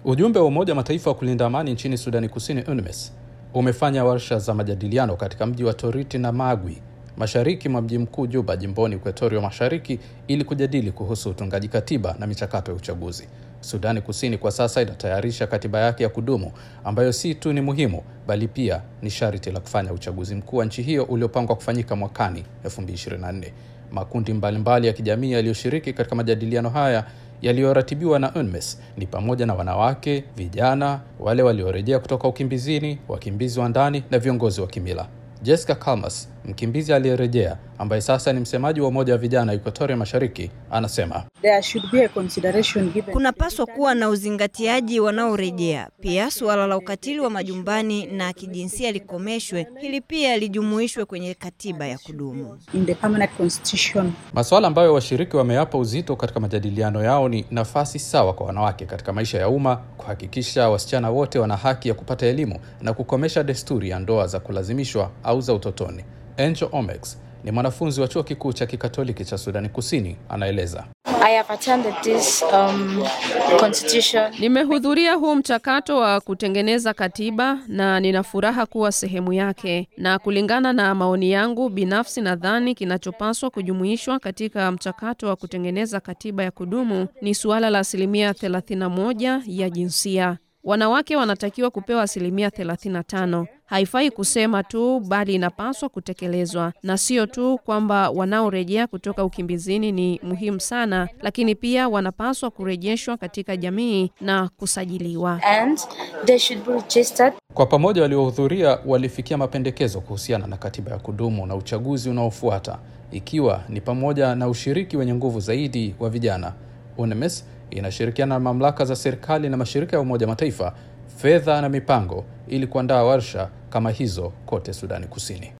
Ujumbe wa Umoja wa Mataifa wa kulinda amani nchini Sudani Kusini, UNMISS, umefanya warsha za majadiliano katika mji wa Toriti na Magwi, mashariki mwa mji mkuu Juba, jimboni Ekuatoria Mashariki, ili kujadili kuhusu utungaji katiba na michakato ya uchaguzi. Sudani Kusini kwa sasa inatayarisha katiba yake ya kudumu ambayo si tu ni muhimu bali pia ni sharti la kufanya uchaguzi mkuu wa nchi hiyo uliopangwa kufanyika mwakani 2024. Makundi mbalimbali mbali ya kijamii yaliyoshiriki katika majadiliano haya yaliyoratibiwa na UNMISS ni pamoja na wanawake, vijana, wale waliorejea kutoka ukimbizini, wakimbizi wa ndani na viongozi wa kimila. Jessica Kalmas, mkimbizi aliyerejea ambaye sasa ni msemaji wa umoja wa vijana Equatoria Mashariki, anasema There should be a consideration given. Kunapaswa kuwa na uzingatiaji wanaorejea. Pia suala la ukatili wa majumbani na kijinsia likomeshwe. Hili pia lijumuishwe kwenye katiba ya kudumu. in the permanent constitution. Masuala ambayo washiriki wameyapa uzito katika majadiliano yao ni nafasi sawa kwa wanawake katika maisha ya umma, kuhakikisha wasichana wote wana haki ya kupata elimu na kukomesha desturi ya ndoa za kulazimishwa au za utotoni. Angel Omex ni mwanafunzi wa chuo kikuu cha kikatoliki cha Sudani Kusini, anaeleza. I have attended this um, constitution. Nimehudhuria huu mchakato wa kutengeneza katiba na nina furaha kuwa sehemu yake, na kulingana na maoni yangu binafsi, nadhani kinachopaswa kujumuishwa katika mchakato wa kutengeneza katiba ya kudumu ni suala la asilimia 31 ya jinsia. Wanawake wanatakiwa kupewa asilimia 35. Haifai kusema tu, bali inapaswa kutekelezwa, na sio tu kwamba wanaorejea kutoka ukimbizini ni muhimu sana, lakini pia wanapaswa kurejeshwa katika jamii na kusajiliwa. And they should be registered. Kwa pamoja, waliohudhuria walifikia mapendekezo kuhusiana na katiba ya kudumu na uchaguzi unaofuata, ikiwa ni pamoja na ushiriki wenye nguvu zaidi wa vijana. UNMISS inashirikiana na mamlaka za serikali na mashirika ya Umoja Mataifa, fedha na mipango ili kuandaa warsha kama hizo kote Sudani Kusini.